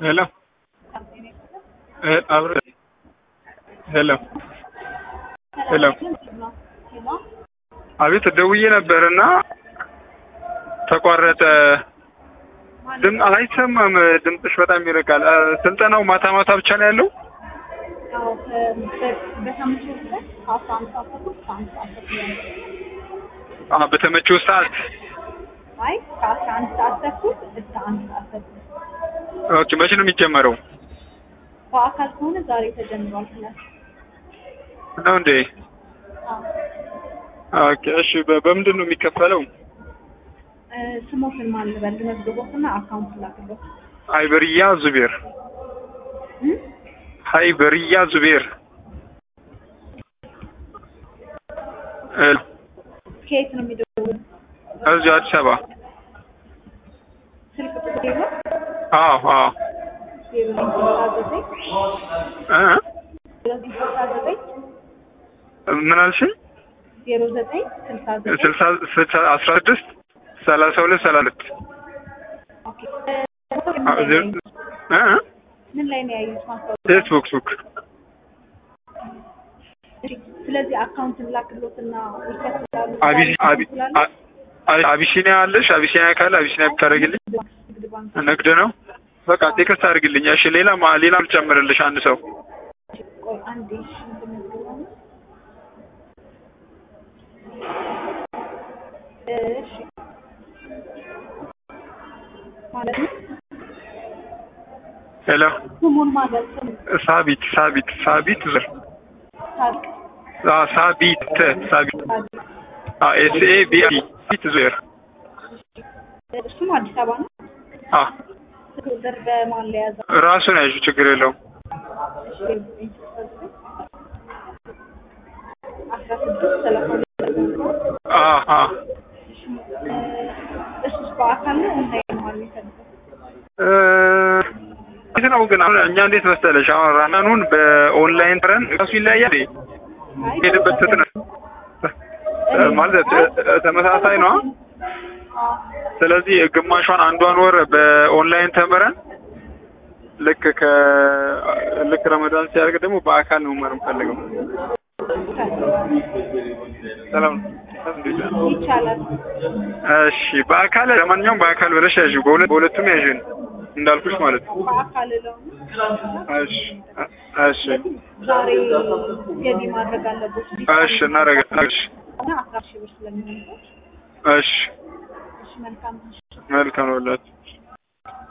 ሄሎ አብረ ሄሎ ሄሎ አቤት ደውዬ ነበር እና ተቋረጠ። ድም አይሰማም፣ ድምፅሽ በጣም ይርቃል። ስልጠናው ማታ ማታ ብቻ ነው ያለው? አዎ በተመቸው ሰዓት አይ ከአስራ አንድ ሰዓት ተኩል እስከ አንድ ሰዓት ተኩል ኦኬ። መቼ ነው የሚጀመረው? በአካል ከሆነ ዛሬ ተጀምሯል ክላስ። ነው እንዴ? አዎ ኦኬ። እሺ በ- በምንድን ነው የሚከፈለው? እ፣ ስሞትን ማን ልበል? ልመዝግቦትና አካውንት ላክሎት። ሃይበርያ ዙቤር እ? ሃይበርያ ዙቤር እ፣ ከየት ነው የሚደውሉት? እዚሁ አዲስ አበባ። ስልክ ቁጥር የለው? አዎ አዎ ዜሮ ዘጠኝ ስልሳ ዘጠኝ እ ዜሮ ዘጠኝ ስልሳ ዘጠኝ ምን አልሽኝ? ዜሮ ዘጠኝ ስልሳ ዘጠኝ ስልሳ ስልሳ አስራ ስድስት ሰላሳ ሁለት ሰላሳ ሁለት ኦኬ። እ፣ ምን ላይ ነው ያዩት? እ ምን ላይ ነው ያዩት ማስታወቂያ? ፌስቡክ ሱክ እሺ፣ ስለዚህ አካውንትን ላክሎትና ይከፍላሉ። አቢሲ አቢ ስላለ አ- አ- አቢሲኒያ አለሽ? አቢሲኒያ ካለ አቢሲኒያ ብታደርግልኝ ንግድ ባንክ ንግድ ነው። በቃ ቴክስት አድርግልኝ። እሺ ሌላ ማ- ሌላ ልጨምርልሽ አንድ ሰው ቆይ አንዴ እሺ፣ እንትን ነው። እሺ ማለት ነው። ሄሎ ስሙን ማለት ስሙ ሳቢት ሳቢት ሳቢት ዙር ታሪክ አ ሳቢት ሳቢት ታሪክ አ ኤስ ኤ ቢ ኢ ሳቢት ዙር እሱም አዲስ አበባ ነው። አ ስልክ ቁጥር በማን ላይ ያዘ? ራሱን ያዥ ችግር የለውም። እሺ አስራ ስድስት ሰላሳ ሁለት አ አ እሱስ በአካል ነው ኦንላይን ነው የሚፈልገው? እ እንዴት ነው ግን አሁን እኛ እንዴት መሰለሽ አሁን ራናኑን በኦንላይን ተረን እሱ ይለያያል። አይ ሄድበት ፍጥነት እ ማለት እ- ተመሳሳይ ነው። አዎ ስለዚህ ግማሿን አንዷን ወር በኦንላይን ተምረን ልክ ከ ልክ ረመዳን ሲያደርግ ደግሞ በአካል ነው መማር የምፈልገው። ሰላም እንዴት ነህ? ይቻላል። እሺ በአካል ለማንኛውም በአካል ብለሽ ያዥ፣ በሁለት በሁለቱም ያዥን እንዳልኩሽ ማለት ነው። በአካል ለው እሺ እሺ ዛሬ ገቢ ማድረግ አለቦች እሺ እናደርጋለን። እሺ እና አስራ ሺህ ብር ስለሚሆንበት እሺ እሺ መልካም መልካም ነው።